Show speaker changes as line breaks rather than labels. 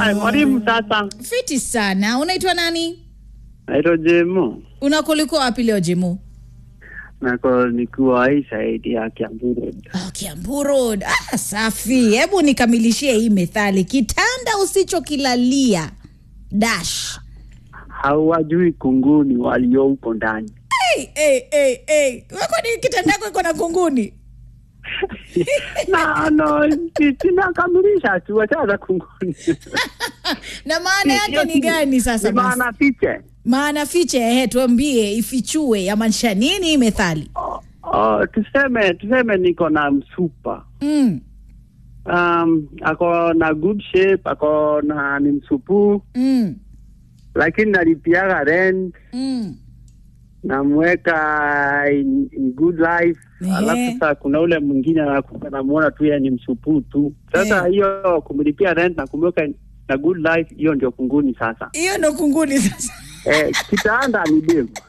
Haya, mwalimu sasa.
Fiti sana. Unaitwa nani?
Naitwa Jemo.
Unakuliko wapi leo Jemu?
Nako nikiwa hii saidi ya Kiambu Road.
Oh, Kiambu Road. Ah, safi. Hebu nikamilishie hii methali. Kitanda usichokilalia dash.
Hawajui kunguni walio huko ndani.
Hey, hey, hey, hey. Wako ni kitanda yako iko na kunguni?
na no, si- sinakamilisha tu wachana kunguni.
na maana yake ni gani sasa
Ni
basi?
maana fiche.
Maana fiche, ehe, tuambie ifichue yamaanisha nini hii methali?
Oh, oh, tuseme tuseme niko na msupa
Mm,
um, ako na good shape, ako na ni msupu,
mm,
lakini nalipiaga rent
mm.
namweka in, in good life
Ehe.
alafu sasa kuna ule mwingine anakuja namuona tu yeye ni msupuu tu sasa
Eh.
hiyo kumlipia rent na kumweka na good life hiyo ndio kunguni sasa
Hiyo ndo kunguni sasa.
eh, kitaanda ni demu